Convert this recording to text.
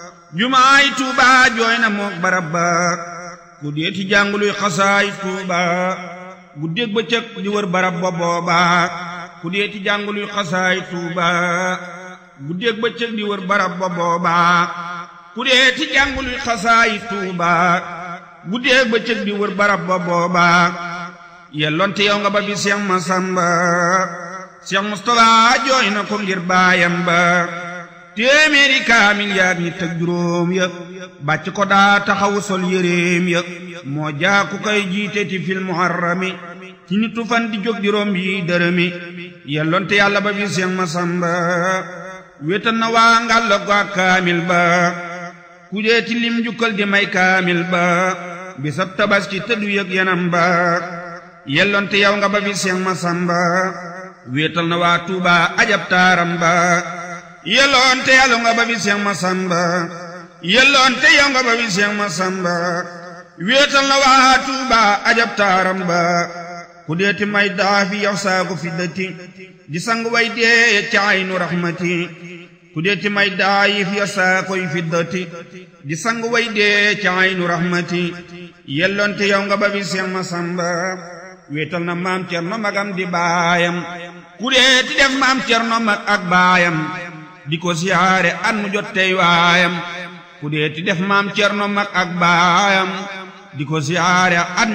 jumaay tuuba jooy na mook barab ba ku deeti jànguluy xasaay tuuba guddeeg bëccëg di wër barab ba booba ku deeti jànguluy xasaay tuuba guddeeg bëccëg di wër barab ba booba ku deeti jànguluy xasaay tuuba guddeeg bëccëg di wër barab ba booba yelloonte yow nga ba bi Seex Masamba Seex Mustafa jooy na ko ngir baayam ba téeméeri kaamil yaag ñett ak juróom ya bàcc ko daa taxawu sol yéreem ya moo jaaku kay jiite ti fil muharrami ci nitu fan di jóg di romb yi dërëmi yelloonte yàlla ba bi Seex Masamba wéetal na waa ngàlla ko ak kaamil ba ku dee ti lim jukkal di may kaamil ba bisab tabaski tëddu yëg yanam ba yelloonte yow nga ba bi Seex Masamba wéetal na waa Tuuba ajab taaram ba yelloonte yàlla nga ba bi Seex Masamba yelloonte yow nga ba bi Seex Masamba wéetal na waa Tuuba ajab taaram ba ku deeti may daafi yow saagu fiddati di sang way dee ca aynu raxmati ku deeti may daayif ya saakoy fiddati di sang way dee ca aynu raxmati yelloonte yow nga ba bi Seex Masamba wéetal na maam Cerno magam di baayam ku deeti def maam Cerno mag ak baayam di ko siyaare at mu jot tey waayam ku deeti def maam Cerno mag ak baayam di ko siyaare at